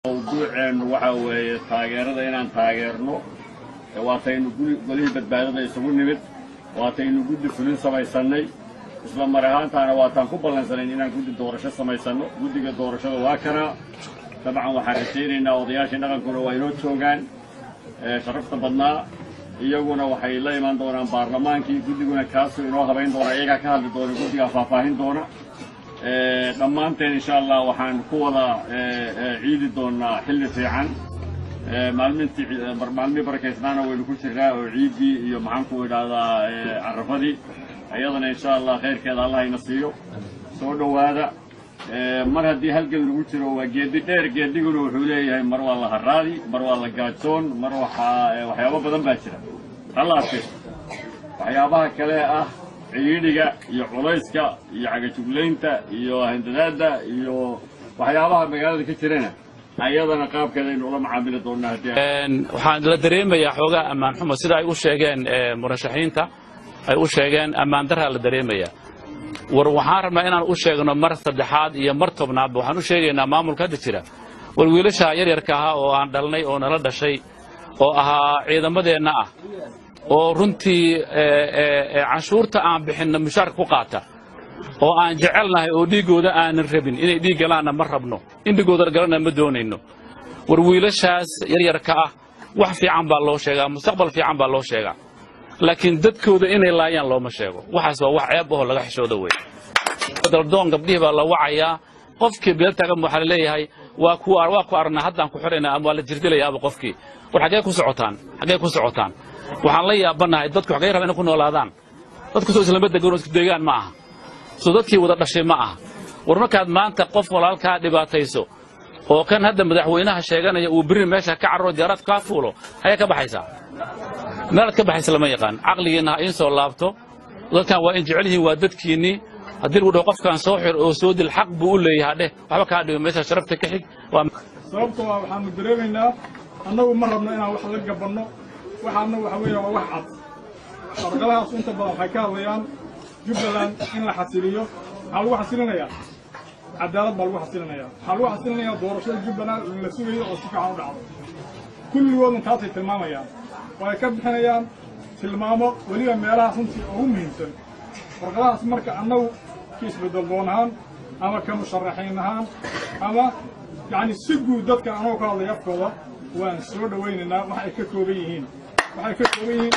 mawduuceennu waxaa weeye taageerada inaan taageerno waataynu golihii badbaadada isugu nimid waataynu guddi fulin samaysannay isla mar ahaantaana waataan ku ballansanayn inaan guddi doorasho samaysanno guddiga doorashada waa kanaa dabcan waxaan rajaynaynaa odayaashii dhaqankuna waa inoo joogaan sharafta badnaa iyaguna waxay la imaan doonaan baarlamaankii guddiguna kaasuu inoo habayn doona iyagaa ka hadli doona guddigaa faahfaahin doona dhammaanteen insha allah waxaan ku wada ciidi doonaa xilli fiican maalmintii maalmihii barakaysnaana waynu ku jirnaa oo ciiddii iyo maxaan ku idhaahdaa carafadii iyadana insha allah khayrkeeda allah ina siiyo soo dhowaada mar haddii halgeed lagu jiro waa geedi dheer geediguna wuxuu leeyahay mar waa la haraadi mar waa la gaajoon mar waxaa waxyaabo badan baa jira halaase waxyaabaha kale ah ciidhiga iyo culayska iyo cagajuglaynta iyo handadaadda iyo waxyaabaha magaalada ka jirana ayadana qaabkeeda aynu ula macaamili doonnaa haddii waxaan la dareemayaa xoogaa ammaan xumo sida ay u sheegeen murashaxiinta ay u sheegeen ammaan daraa la dareemayaa war waxaan rabnaa inaan u sheegno mar saddexaad iyo mar tobnaadba waxaan u sheegaynaa maamulka hadda jira war wiilasha yaryarka ahaa oo aan dhalnay oo nala dhashay oo ahaa ciidamadeenna ah oo runtii canshuurta aan bixinno mushaarka ku qaata oo aan jecelnahay oo dhiiggooda aanan rabin inay dhiig galaanna ma rabno in dhiggooda galana ma doonayno war wiilashaas yaryarka ah wax fiican baa loo sheegaa mustaqbal fiican baa loo sheegaa laakiin dadkooda inay laayaan looma sheego waxaas waa wax ceeb ahoo laga xishooda wey daldoon gabdhihii baa la wacayaa qofkii beel taagan waxaa la leeyahay waa ku waa ku aragnaa haddaan ku xidhaynaa ama waa la jirdilayaaba qofkii war xaggee ku socotaan xaggee ku socotaan waxaan la yaabanahay dadku xaggee rabaa inay ku noolaadaan dadku soo islama degan oo isku deegaan ma aha soo dadkii wada dhashay ma aha war markaad maanta qof walaalkaa dhibaatayso oo kan hadda madaxweynaha sheeganaya uu berri meesha ka carro diyaaraad kaa fuulo ayaa ka baxaysaa meelaad ka baxaysa lama yaqaan caqligiinna ha iin soo laabto dadkan waa in jecel yihiin waa dadkiinnii haddii lagu dhaho qofkaan soo xir oo soo dil xaq buu u leeyahaa dheh waxba kaa dhigo meesha sharafta ka xig sababtoo ah waxaanu dareemaynaa annagu ma rabno inaan wax la gabanno waxaana waxa weeye waa wax cad warqadahaas inta badan waxay ka hadlayaan jubbaland in la xasiliyo maxaa lagu xasilinayaa cadaalad baa lagu xasilinayaa waxaa lagu xasilinayaa doorashada jubbaland in la sugayo oo si fiican u dhacdo kulligoodun taasay tilmaamayaan waxay ka bixinayaan tilmaamo weliba meelahaas runtii ugu muhiimsan warqadahaas marka annagu ka isbeddel doon ahaan ama ka musharaxiin ahaan ama yacni si guud dadka anagoo ka hadlaya afkooda waan soo dhowaynaynaa wax ay ka kooban yihiin waxay ka kooban yihiin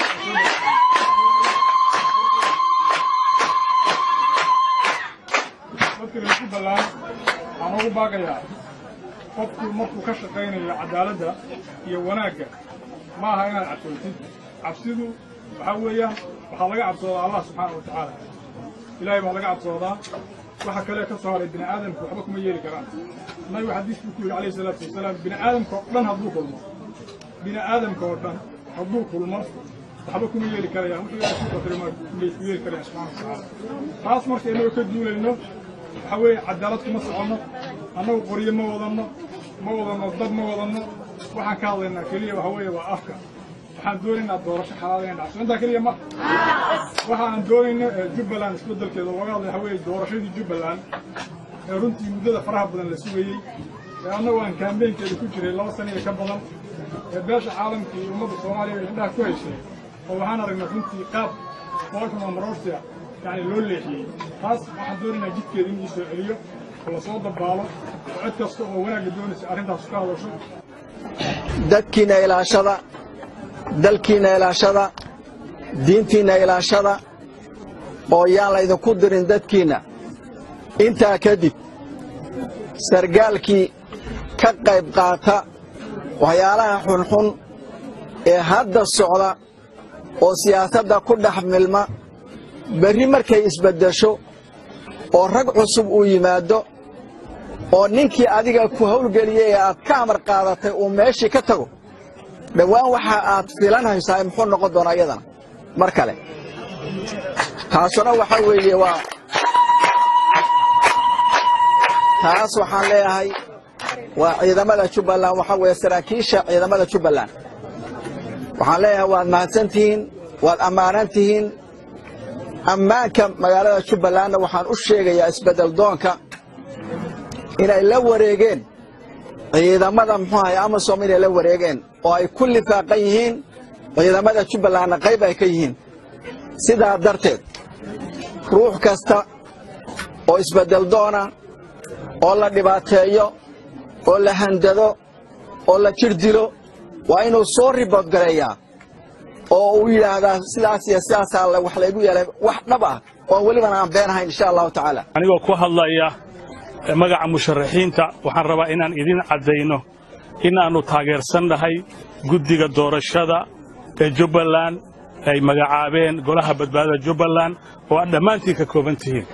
dadka reer jubbaland waxaan ugu baaqayaa qofku markuu ka shaqaynayo cadaaladda iyo wanaagga ma aha inaad cabsoontid cabsidu waxaa weeyaan waxaa laga cabsoodaa allah subxaana wa tacaala ilaahay baa laga cabsoodaa waxa kale ka soo haray bini aadamku waxba kuma yeeli karaan nabigu xadiis buu ku yidhi calayhi salaatu wasalaam bini aadamka oo dhan hadduu kulmo bini aadamka oo dhan hadduu kulmo waxba kuma yeeli karayaan wuxuu ilaahay ku qadaray ma kumay ku yeeli karayaan subxaana wa tacaala taas marka inagoo ka duulayno waxaa weeye cadaalad kuma soconno annagu qoryo ma wadanno ma wadanno dad ma wadanno waxaan ka hadlaynaa keliya waxa weeye waa afka waxaan doonaynaa doorasho xalaal inay dhacso intaa keliya ma waxa aan doonayno jubbaland isbeddelkeeda looga hadlay waxa weeye doorashadii jubbaland ee runtii muddada faraha badan la sugayey ee annagu aan kaambeynkeeda ku jiray laba sana iyo ka badan ee beesha caalamka iyo ummadda soomaaliya ay indhaha ku hayshay oo waxaan aragnay runtii qaab boqolkan oo maroortia yani loo leexiyey taas waxaan doonaynaa jidkeeda in ii soo celiyo oo lasoo dabaalo oo cid kasta oo wanaagga doonaysa arrintaas ka hadasho dadkiinna ilaashada dalkiinna ilaashada diintiinna ilaashada oo yaan laydinku dirin dadkiinna intaa kadib sargaalkii ka qayb qaata waxyaalaha xunxun ee hadda socda oo siyaasadda ku dhex milma berri markay isbeddesho oo rag cusub uu yimaaddo oo ninkii adiga ku hawlgeliyey ee aad ka amar qaadatay uu meeshii ka tago dhowaan waxa aad filanhaysaa muxuu noqon doonaa iyadana mar kale taasuna waxa weeye waa taas waxaan leeyahay waa ciidamada jubbaland waxaa weeye saraakiisha ciidamada jubbaland waxaan leeyahay waad mahadsan tihiin waad ammaanan tihiin ammaanka magaalada jubbalandna waxaan u sheegayaa isbeddel doonka inay la wareegeen ciidamada muxuu ahay amasom inay la wareegeen oo ay ku lifaaqan yihiin ciidamada jubbalandna qayb ay ka yihiin sidaa darteed ruux kasta oo isbeddel doona oo la dhibaateeyo oo la handado oo la jir dilo waa inuu soo ribood gareeyaa oo uu yidhaahdaa sidaas iyo sidaasaa la- wax laygu yeelay wax dhab ah oo welibana aan been ahayn insha allahu tacaala anigoo ku hadlaya magaca musharaxiinta waxaan rabaa inaan idin caddayno inaannu taageersannahay guddiga doorashada ee jubbaland ay magacaabeen golaha badbaadada jubbaland oo aad dhammaantiin ka kooban tihiin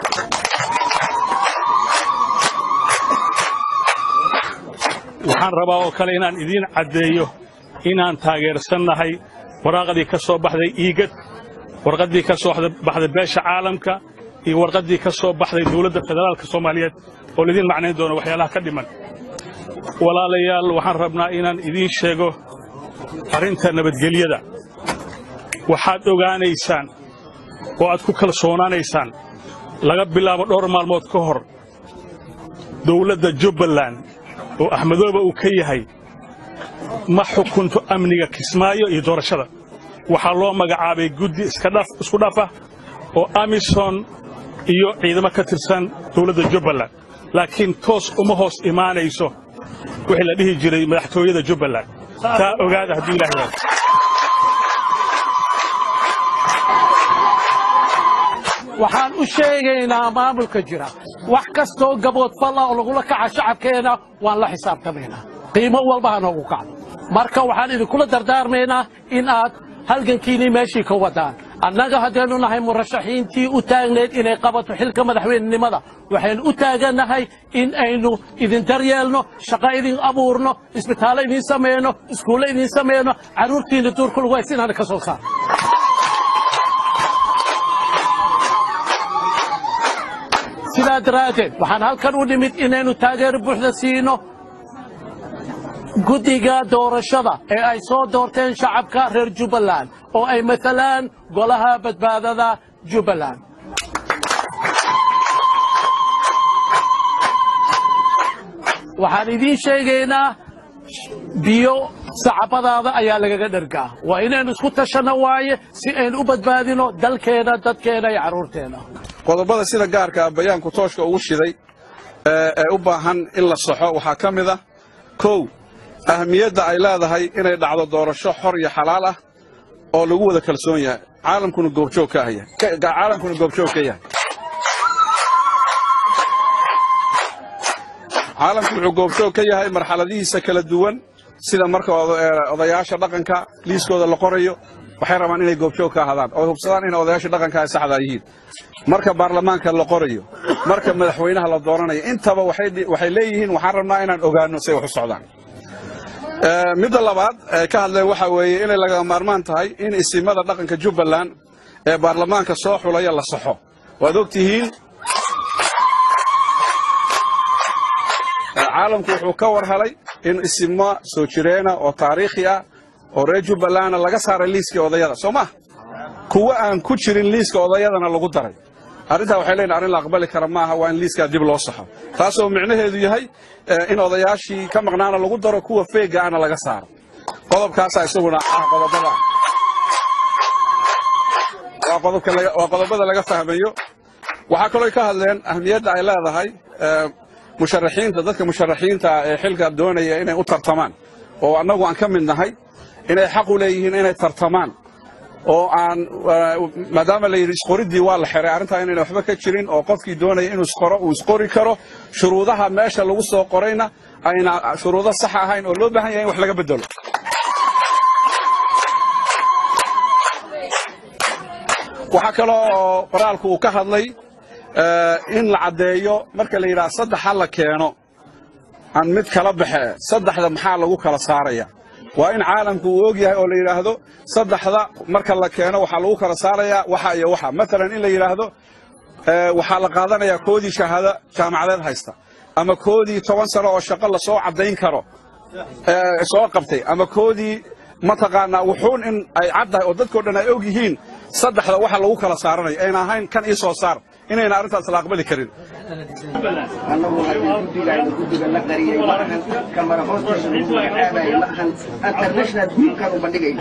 waxaan rabaa oo kale inaan idiin caddeeyo inaan taageersannahay waraaqdii ka soo baxday iigad warqaddii ka soo baxday beesha caalamka iyo warqaddii ka soo baxday dowladda federaalka soomaaliyeed oo laidin macnayn doono waxyaalaha ka dhiman walaalayaal waxaan rabnaa inaan idiin sheego arrinta nabadgelyada waxaad ogaanaysaan oo aad ku kalsoonaanaysaan laga bilaabo dhowr maalmood ka hor dowladda jubbaland oo axmedooba uu ka yahay ma xukunto amniga kismaayo iyo doorashada waxaa loo magacaabay guddi iska dhaf isku dhafa oo amison iyo ciidamo ka tirsan dowladda jubbaland laakiin toos uma hoos imaanayso wixii la dhihi jiray madaxtooyada jubbaland taa ogaada hadduu ilaah yahay waxaan u sheegaynaa maamulka jira wax kastoo gaboodfal ah oo lagula kaca shacabkeena waan la xisaabtamaynaa qiimo walba ha noogu kacdo marka waxaan idinkula dardaarmaynaa in aad halgankiinnii meeshii ka wadaan annaga haddaynu nahay murashaxiintii u taagnayd inay qabato xilka madaxweynenimada waxaynu u taagannahay in aynu idin daryeelno shaqo idin abuurno isbitaallo idin samayno iskuulle idin samayno carruurtiinna duurka lagu haysa inaana ka soo saarno sidaa daraaddeed waxaan halkan u nimid inaynu taageero buuxda siino guddiga doorashada ee ay soo doorteen shacabka reer jubbaland oo ay matalaan golaha badbaadada jubbaland waxaan idiin sheegaynaa biyo sacabadaada ayaa lagaga dhargaa waa inaynu isku tashanno waaye si aynu u badbaadino dalkeena dadkeena iyo carruurteena qodobada sida gaarka ah bayaanku tooshka ugu shiday ee ee u baahan in la saxo waxaa ka mid ah kow ahmiyadda ay leedahay inay dhacdo doorasho xor iyo xalaal ah oo lagu wada kalsoon yahay caalamkuna goobjoog ka yahay ka- caalamkuna goobjoog ka yahay caalamku wuxuu goobjoog ka yahay marxaladihiisa kala duwan sida marka oda- ee, odayaasha dhaqanka liiskooda la qorayo waxay rabaan inay goobjoog ka ahaadaan oo hubsadaan in odayaasha dhaqanka ay saxda yihiin marka baarlamaanka la qorayo marka madaxweynaha la dooranayo intaba waxay dhi- waxay leeyihiin waxaan rabnaa inaan ogaano say wax u socdaan Ee, midda labaad ee ka hadleen waxa weeye inay lagama maarmaan tahay in isimada dhaqanka jubbaland ee baarlamaanka soo xulaya la saxo waad og tihiin caalamku wuxuu ka war helay in isimo soo jireena oo taariikhi ah oo reer jubbalandna laga saaray liiskii odayada soo ma kuwa aan ku jirin liiska odayadana lagu daray arrintaa waxay leeyihin arrin la aqbali kara maaha waa in liiskaa dib loo saxo taasoo micnaheedu yahay eh, in odayaashii ka maqnaana lagu daro kuwa feega ana laga saaro qodobkaasaa isaguna ah qodobada waa qodobka laga- waa qodobada laga fahmayo waxaa kaloo ay ka hadleen ahmiyadda ay leedahay eh, musharaxiinta dadka musharaxiinta ah ee xilka doonaya inay u tartamaan oo annagu aan ka mid nahay inay xaq u leeyihiin inay tartamaan oo aan eh, maadaama la yidhi isqoriddii waa la xiray arrintaa inayna waxba ka jirin oo qofkii doonaya inuu isqoro uu isqori karo shuruudaha meesha lagu soo qorayna ayna shuruudo sax ahayn oo loo baahan yahay in wax laga bedelo waxaa kaloo oo qoraalku uu ka hadlay eh, in la caddeeyo marka la yidhaha saddex ha la keeno aan mid kala baxe saddexda maxaa lagu kala saaraya waa in caalamku uu og yahay oo la yidhaahdo saddexda marka la keeno waxaa lagu kala saarayaa waxa iyo waxa maalan in la yidhaahdo eh, waxaa la qaadanayaa koodii shahaado jaamacadeed haysta ama koodii toban sano oo shaqo lasoo caddayn karo eh, soo qabtay ama koodii mataqaanaa wuxuun in ay caddahay oo dadkoo dhan ay og yihiin saddexda waxa lagu kala saaranayo ayna ahayn kan ii soo saar inayna arrintaas la aqbali karin annagu haddii guddigaaynu guddiga la qariyey ma ahan kamara hoosteeda lagu magacaabayo ma ahan international guddigan u bandhigayna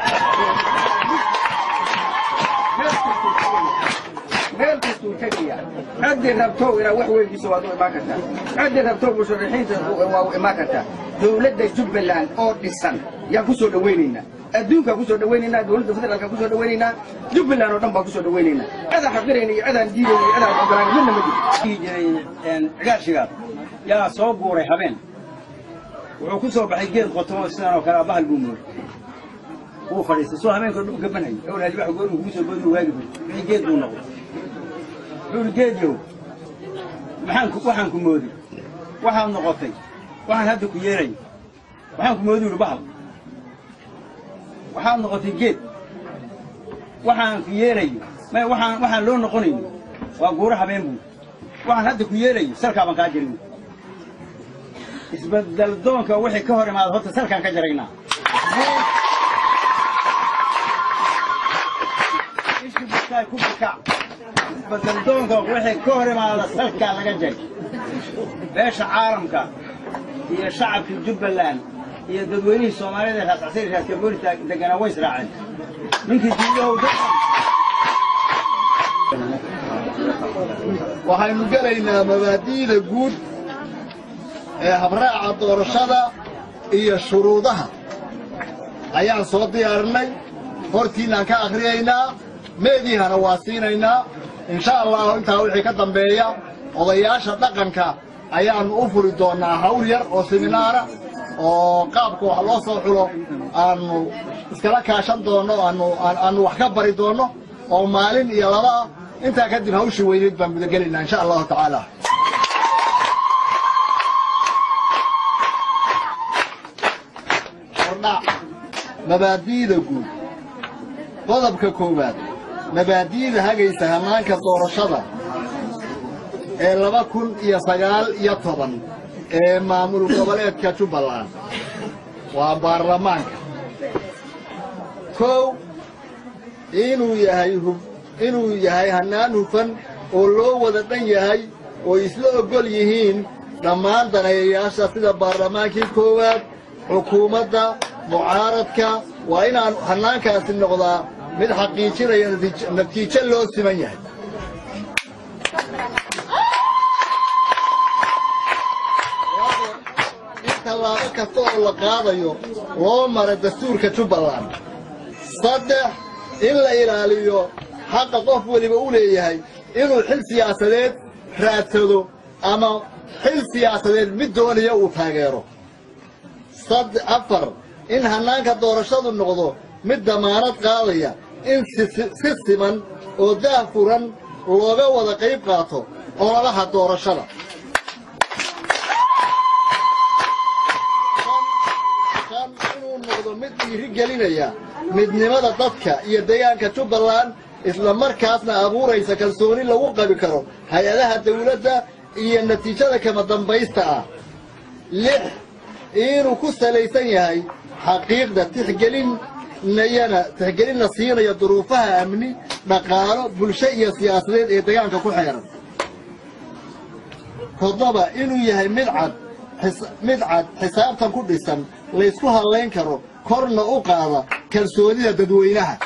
meel kastuu tegaya ciddii rabtow inaad wax weydiiso waad u imaan kartaa ciddii rabtow musharaxiinta waa u imaan kartaa dowladda jubbaland oo dhisan yaan ku soo dhawaynaynaa adduunkaan ku soo dhawaynaynaa dowladda federaalkaan ku soo dhawaynaynaa jubbaland oo dhan baan ku soo dhawaynaynaa cidaan xaqirayna iyo cidaan diidayna iyo cidaan ogolaan midna ma jiro jiray cigaashigaas yaa soo guuray habeen wuxuu ku soo baxay geed qotomo sidan oo kale bahal buu mooy wuu fadhiistay soo habeenka dhul gabanay awlaadi wax goor kugu soo boodi waagi bur wixii geed buu noqday wuxuu geedyow maxaan ku waxaan ku moodi waxaad noqotay waxaan hadda ku yeeray waxaan ku moodi yidhi bahal waxaad noqotay geed waxaan ku yeerayo ma waxaan waxaan loo noqonayo waa guuro habeen buu waxaan hadda ku yeerayo salkaa baan kaa jarin isbedel doonka wixii ka hor imaada horta salkaan ka jaraynaa ishi bukaay ku bukac isbedel doonka wixii ka hor imaada salkaa laga jari beesha caalamka iyo shacabka jubbaland iyo dadweynihii soomaalida ee raascasiir raaska boolista deganaa way israaceen ninkii diidahow waxaynu gelaynaa mabaadi'da guud ee habraaca doorashada iyo shuruudaha ayaan soo diyaarinay hortiinaan ka akhriyaynaa meediihana waa siinaynaa insha allahu intaa wixii ka dambeeya odayaasha dhaqanka ayaannu u furi doonnaa hawl yar oo seminaara oo qaabka wax loo soo xulo aannu iskala kaashan doonno aannu aannu wax ka bari doonno oo maalin iyo laba ah intaa kadib hawshii weyneed baan gudagelaynaa insha allahu tacaala hordhac mabaadi'da guud qodobka koowaad mabaadi'da hagaysa hannaanka doorashada ee laba kun iyo sagaal iyo toban ee maamul goboleedka jubbaland waa baarlamaanka kow inuu yahay hub inuu yahay hannaan hufan oo loo wada dhan yahay oo isla oggol yihiin dhammaan daneeyayaasha sida baarlamaankii koowaad xukuumadda mucaaradka waa inaan hannaankaasi noqdaa mid xaqiijinaya natiij- natiijo loo siman yahay in tallaabo kasta oo la qaadayo loo mara dastuurka jubbaland saddex in la ilaaliyo xaqa qof weliba u leeyahay inuu xil siyaasadeed raadsado ama xil siyaasadeed mid doonaya uu taageero sad afar in hannaanka doorashadu noqdo mid damaanad qaadaya in si si siman oo daah furan looga wada qayb qaato ololaha doorashada shan inuu noqdo mid dhiiri gelinaya midnimada dadka iyo deegaanka jubbaland isla markaasna abuuraysa kalsooni lagu qabi karo hay-adaha dawladda iyo natiijada kama dambaysta ah lix inuu ku salaysan yahay xaqiiqda tixgelinayana tixgelinna siinaya duruufaha amni dhaqaalo bulsho iyo siyaasadeed ee deegaanka ku xeeran toddoba inuu yahay mid cad xis- mid cad xisaabtan ku dhisan laysku hadlayn karo korna u qaada kalsoonida dadweynaha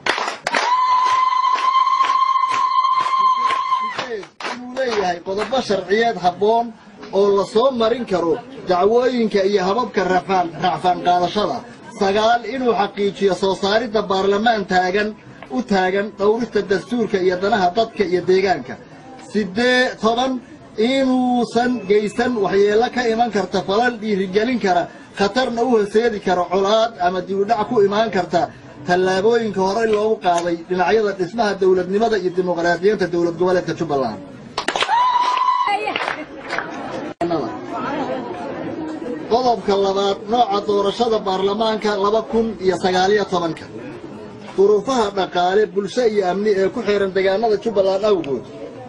inuu leeyahay qodobo sharciyeed habboon oo la soo marin karo dacwooyinka iyo hababka rafaan racfaan qaadashada sagaal inuu xaqiijiyo soo saaridda baarlamaan taagan u taagan dhowrista dastuurka iyo danaha dadka iyo deegaanka sidee toban inuusan geysan waxyeello ka iman karta falal dhiirigelin kara khatarna u horseedi kara colaad ama dibudhac ku imaan karta tallaabooyinka horey loogu qaaday dhinacyada dhismaha dowladnimada iyo dimuqraadiyiinta dowlad goboleedka jubbaland qodobka labaad nooca doorashada baarlamaanka laba kun iyo sagaaliyo tobanka duruufaha dhaqaale bulsho iyo amni ee ku xiran deegaanada jubbaland awgood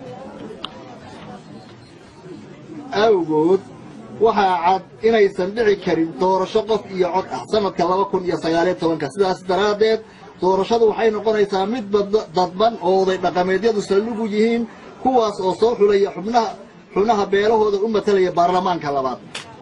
awgood waxaa cad inaysan dhici karin doorasho qof iyo cod ah sanadka laba kun iyo sagaaliyo tobanka sidaas daraaddeed doorashadu waxay noqonaysaa mid bad- dadban oo oday dhaqameedyadu saldhigu yihiin kuwaas oo soo xulaya xubnaha xubnaha beelahooda u matalaya baarlamaanka labaad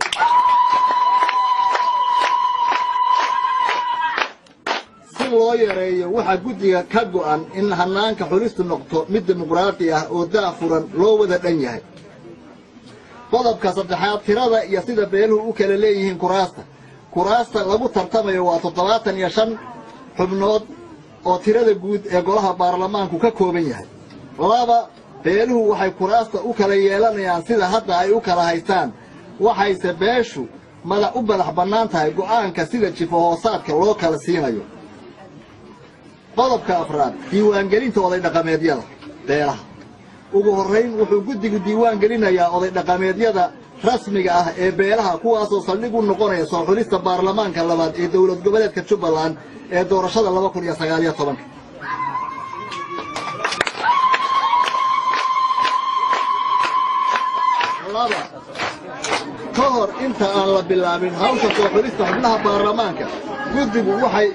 si loo yareeyo waxaa guddiga ka go'an in hanaanka xulistu noqto mid dimuqraadi ah oo daafuran loo wada dhan yahay qodobka saddexaad tirada iyo sida beeluhu u kala leeyihiin kuraasta kuraasta lagu tartamayo waa toddobaatan iyo shan xubnood oo tirada guud ee golaha baarlamaanku ka kooban yahay laba beeluhu waxay kuraasta u kala yeelanayaan sida hadda ay u kala haystaan waxayse beeshu madax u madax bannaan tahay go'aanka sida jifo hoosaadka loo kala siinayo qodobka afraad diiwaangelinta oday dhaqameedyada beelaha ugu horrayn wuxuu guddigu diiwaan gelinayaa oday dhaqameedyada rasmiga ah ee beelaha kuwaasoo saldhig u noqonaya soo xulista baarlamaanka labaad ee dowlad goboleedka jubbaland ee doorashada laba kun iyo sagaaliyo tobanka laba ka hor inta aan la bilaabin hawsha soo xulista xubnaha baarlamaanka guddigu waxay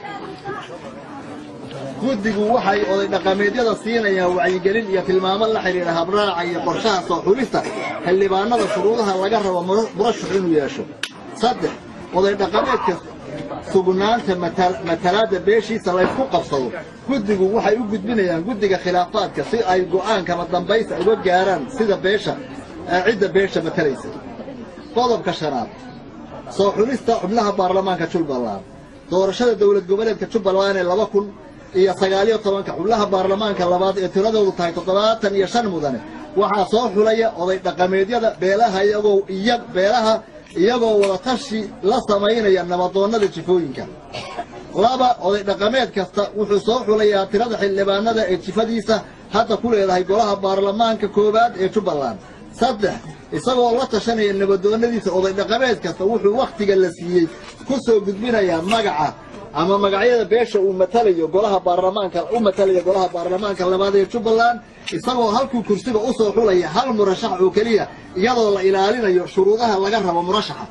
guddigu waxay oday dhaqameedyada siinayaan wacyigelin iyo tilmaamo la xidhiidha habraaca iyo qorshaha soo xulista xildhibaanada shuruudaha laga rabo murashax inuu yeesho saddex oday dhaqameedka sugnaanta matalaadda beeshiisa laysku qabsado guddigu waxay u gudbinayaan guddiga khilaafaadka si ay go'aankama dambaysa uga gaaraan sida beesha cidda beesha matalaysa qodobka shanaad soo xulista xubnaha baarlamaanka jubbaland doorashada dowlad goboleedka jubbaland ee laba kun iyo sagaaliyo tobanka xubnaha baarlamaanka labaad ee tiradoodu tahay toddobaatan iyo shan mudane waxaa soo xulaya oday dhaqameedyada beelaha iyagoo iya beelaha iyagoo wadatashi la samaynaya nabadoonnada jifooyinka laba oday dhaqameed kasta wuxuu soo xulayaa tirada xildhibaanada ee jifadiisa hadda ku leedahay golaha baarlamaanka koowaad ee jubbaland saddex isagoo la tashanaya nabadoonnadiisa oday dhaqameed kasta wuxuu wakhtiga la siiyey ku soo gudbinayaa magaca ama magacyada beesha uu matalayo golaha baarlamaanka u matalaya golaha baarlamaanka labaad ee jubbaland isagoo halkuu kursiga u soo xulaya hal murashax oo keliya iyadoo la ilaalinayo shuruudaha laga rabo murashaxa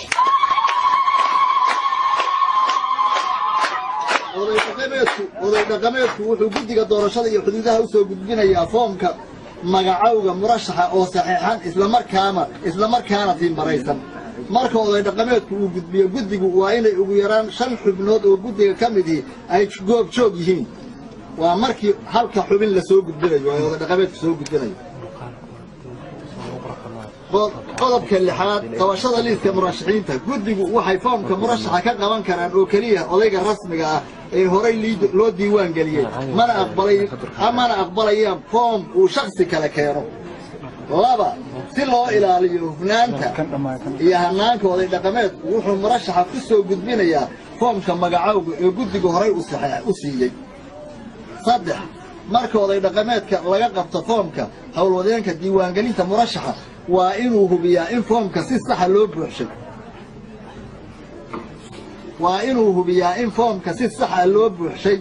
oday dhaqameedku oday dhaqameedku wuxuu guddiga doorashada iyo xuduudaha u soo gudbinayaa foomka magacowga murashaxa oo saxiixan islamarkaana islamarkaana tiimbaraysan marka oday dhaqameedku uu gudbiyo guddigu waa inay ugu yaraan shan xubnood oo guddiga ka midii ay goob joog yihiin waa markii halka xubin la soo gudbinayo ee oday dhaqameedku soo gudbinayo qodobka lixaad qabashada liiska murashaxiinta guddigu waxay foomka murashaxa ka qaban karaan oo keliya odayga rasmiga ah ee horay loo diiwaan geliyey mana aqbalay mana aqbalayaan foom uu shaksi kale keeno laba si loo ilaaliyo hufnaanta iyo hanaanka oday dhaqameedku wuxuu murashaxa ku soo gudbinayaa foomka magacowga ee guddiga horay u siiyey saddex marka oday dhaqameedka laga qabto foomka howlwadeenka diiwaangelinta murashaxa waa inuu hubiyaa in foomka si saxa loo buuxshay waa inuu hubiyaa in foomka si saxa loo buuxshay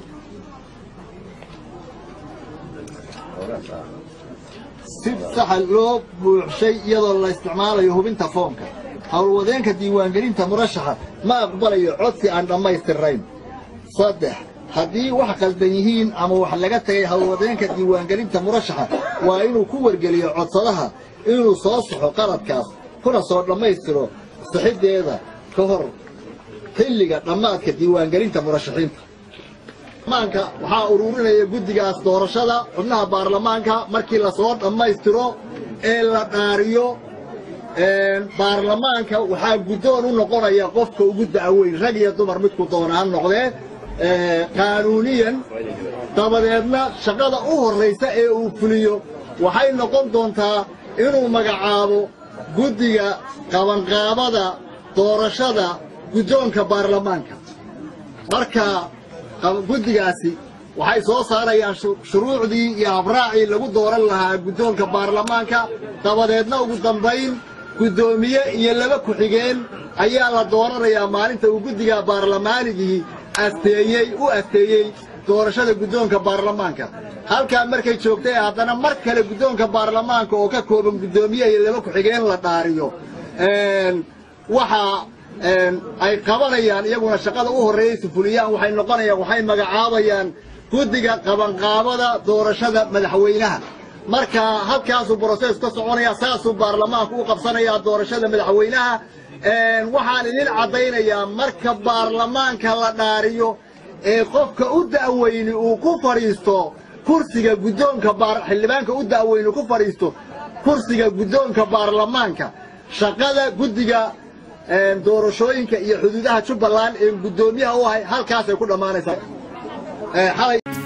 si saxa loo buuxshay iyadoo la isticmaalayo hubinta foomka howlwadeenka diiwaangelinta murashaxa ma aqbalayo codsi aan dhammaystirnayn saddex haddii wax qaldan yihiin ama wax laga tagay howlwadeenka diiwaangelinta murashaxa waa inuu ku wargeliyo codsadaha inuu soo saxo qaladkaas kuna soo dhammaystiro sixiddeeda ka hor xilliga dhammaadka diiwaangelinta murashaxiinta baarlamaanka waxaa ururinaya guddigaas doorashada xubnaha baarlamaanka markii lasoo dhammaystiro ee la dhaariyo baarlamaanka waxaa guddoon u noqonaya qofka ugu da'weyn rag iyo dumar midku doona ha noqdee qaanuuniyan dabadeedna shaqada u horraysa ee uu fuliyo waxay noqon doontaa inuu magacaabo guddiga qabanqaabada doorashada guddoonka baarlamaanka marka guddigaasi waxay soo saarayaan shuruucdii iyo habraacii lagu dooran lahaa guddoonka baarlamaanka dabadeedna ugu dambayn guddoomiye iyo laba ku-xigeen ayaa la dooranayaa maalinta uu guddiga baarlamaanigii asteeyey u asteeyey doorashada guddoonka baarlamaanka halkaa markay joogtay haddana mar kale guddoonka baarlamaanka oo ka kooban guddoomiye iyo laba ku-xigeen la dhaariyo waxaa ay qabanayaan iyaguna shaqada u horreeyeysa fuliyaan waxay noqonayaan waxay magacaabayaan guddiga qabanqaabada doorashada madaxweynaha marka halkaasuu brosees ka soconaya saasuu baarlamaanku u qabsanayaa doorashada madaxweynaha waxaan idin caddaynayaa marka baarlamaanka la dhaariyo ee qofka u da'weyni uu ku fadhiisto kursiga guddoonka xildhibaanka u da'weyni ku fadhiisto kursiga guddoonka baarlamaanka shaqada guddiga doorashooyinka iyo xuduudaha jubbaland ee guddoomiyaha u ahay halkaasay ku dhammaanaysaa